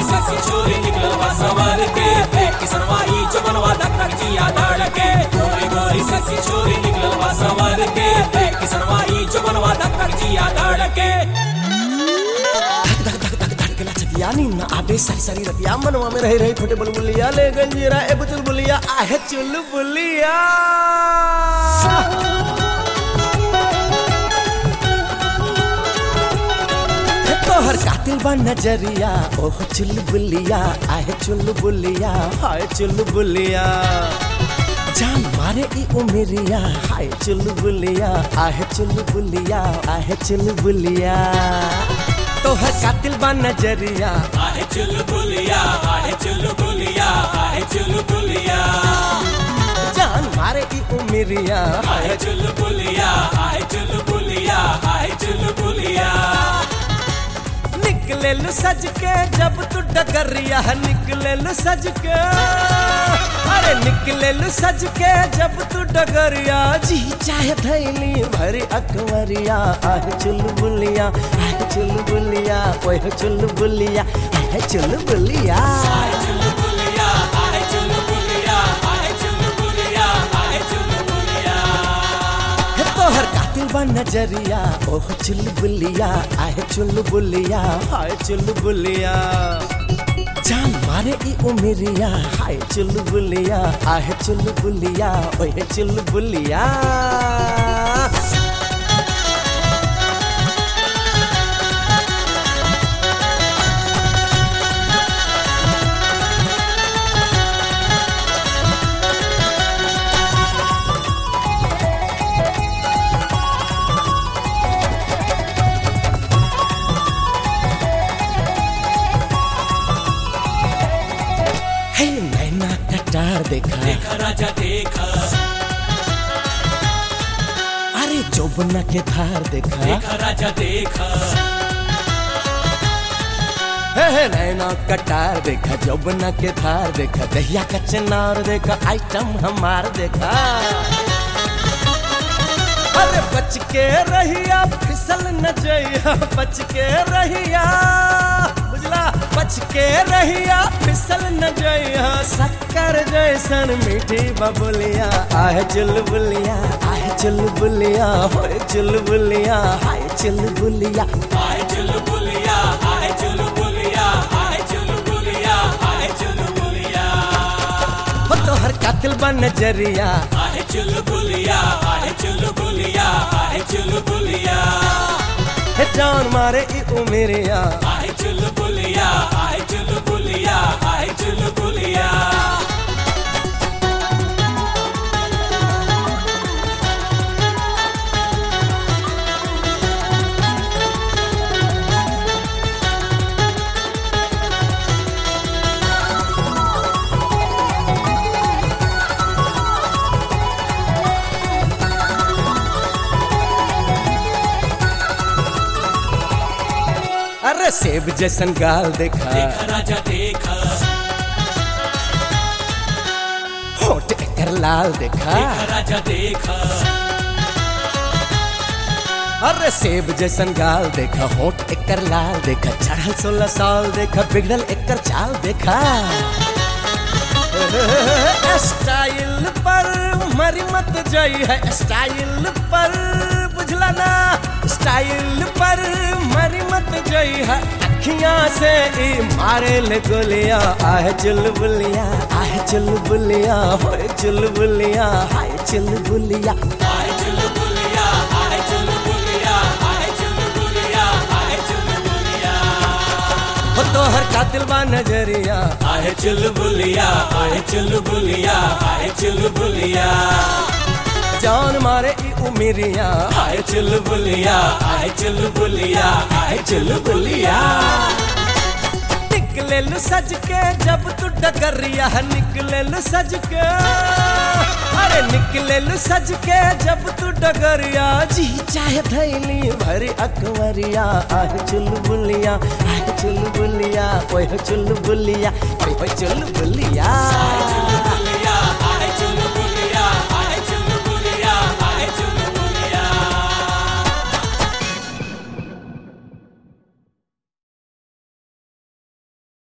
से छोरी निकल बा सवार के देख किसनवा ई जवनवा धक्कर जिया धड़के गोरी गोरी से छोरी निकल बा सवार के देख किसनवा ई जवनवा धक्कर जिया धड़के धड़कला छतिया नी ना आबे सारी सारी रतिया मनवा में रहे रहे छोटे बुलबुलिया ले गंजीरा ए बुचुल बुलिया आहे चुल बुलिया हे तोहर कातिल बा नजरिया ओह चुल बुलिया आहे चुल बुलिया हाय चुल बुलिया जान मारे ई उमरिया हाय चुल बुलिया आहे चुल बुलिया आहे चुल बुलिया तोहर कातिल बा नजरिया आहे चुलबुलिया आहे चुलबुलिया आहे चुलबुलिया जान मारे ई उमरिया आहे चुलबुलिया आहे चुलबुलिया आहे चुलबुलिया निकले लू सज के जब तू डगरिया निकले लू सज के अरे निकले लू सज के जब तू डगरिया जी चाहे थैली भरी अकवरिया आह चुलबुलिया आह चुलबुलिया ओह चुलबुलिया आह चुलबुलिया आहे चुलबुलिया आहे चुलबुलिया आहे चुलबुलिया आहे चुलबुलिया हे तोहर कातिल बा नजरिया ओह चुलबुलिया आह चुलबुलिया हाय चुलबुलिया जान मारे ई उमरिया हाय चुलबुलिया आह चुलबुलिया ओह चुलबुलिया हे नैना कटार देखा देखा राजा देखा अरे जोबना के धार देखा देखा राजा देखा हे हे नैना कटार देखा जोबना के धार देखा दहिया का चनार देखा आइटम हमार देखा अरे बच के रहिया फिसल न जइया बच के रहिया बुझला बच के रहिया फिसल न जइया शक्कर जैसन मीठी बबुलिया आह चुलबुलिया आह चुलबुलिया होए चुलबुलिया हाय चुलबुलिया आहे चुलबुलिया आहे चुलबुलिया आहे चुलबुलिया आहे चुलबुलिया हो तोहर कातिल बा नजरिया आहे चुलबुलिया आहे चुलबुलिया आहे चुलबुलिया हे जान मारे ई उमेरिया आहे चुलबुलिया आहे चुलबुलिया आहे चुलबुलिया अरे सेब जैसन गाल देखा देखा राजा देखा होठ एकर लाल देखा देखा राजा देखा अरे सेब जैसन गाल देखा होठ एकर लाल देखा चढ़ल सोलह साल देखा बिगड़ल एकर चाल देखा स्टाइल पर मरी मत जाई है स्टाइल पर बुझला ना स्टाइल पर मरी मत जाई है अखियां से ई मारे ले गोलिया आह चुलबुलिया आह चुलबुलिया होए चुलबुलिया हाय चुलबुलिया आहे चुलबुलिया आहे चुलबुलिया आहे चुलबुलिया आहे चुलबुलिया हो तोहर कातिल बा नजरिया आहे चुलबुलिया आहे चुलबुलिया आहे चुलबुलिया जान मारे ई उमिरिया आहे चुलबुलिया आहे चुलबुलिया आहे चुलबुलिया निकले लू सज के जब तू डगरिया निकले लू सज के अरे निकले लू सज के जब तू डगरिया जी चाहे थैली भरी अकवरिया आह चुलबुलिया आह चुलबुलिया ओह चुलबुलिया ओह चुलबुलिया